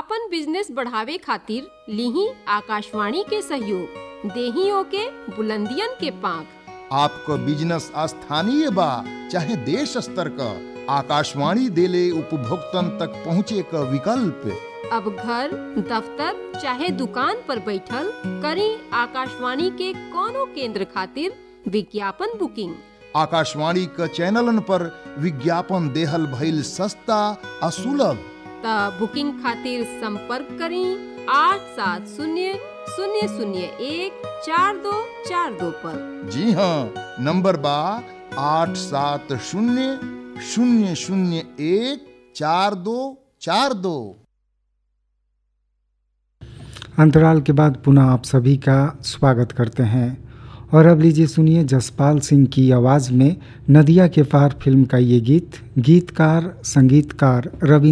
आपन बिजनेस बढ़ावे खातिर लीही आकाशवाणी के सहयोग देही ओके बुलंदियन के पांख आपको बिजनेस स्थानीय बा चाहे देश स्तर का आकाशवाणी देले उपभोक्तन तक पहुँचे का विकल्प अब घर दफ्तर चाहे दुकान पर बैठल करी आकाशवाणी के कोनो केंद्र खातिर विज्ञापन बुकिंग आकाशवाणी का चैनलन पर विज्ञापन देहल भइल सस्ता आ सुलभ त बुकिंग खातिर संपर्क करी आठ सात शून्य शून्य शून्य एक चार दो चार दो पर जी हाँ नंबर बा आठ सात शून्य शून्य शून्य एक चार दो चार दो अंतराल के बाद पुनः आप सभी का स्वागत करते हैं और अब लीजिए सुनिए जसपाल सिंह की आवाज़ में नदिया के पार फिल्म का ये गीत गीतकार संगीतकार रवि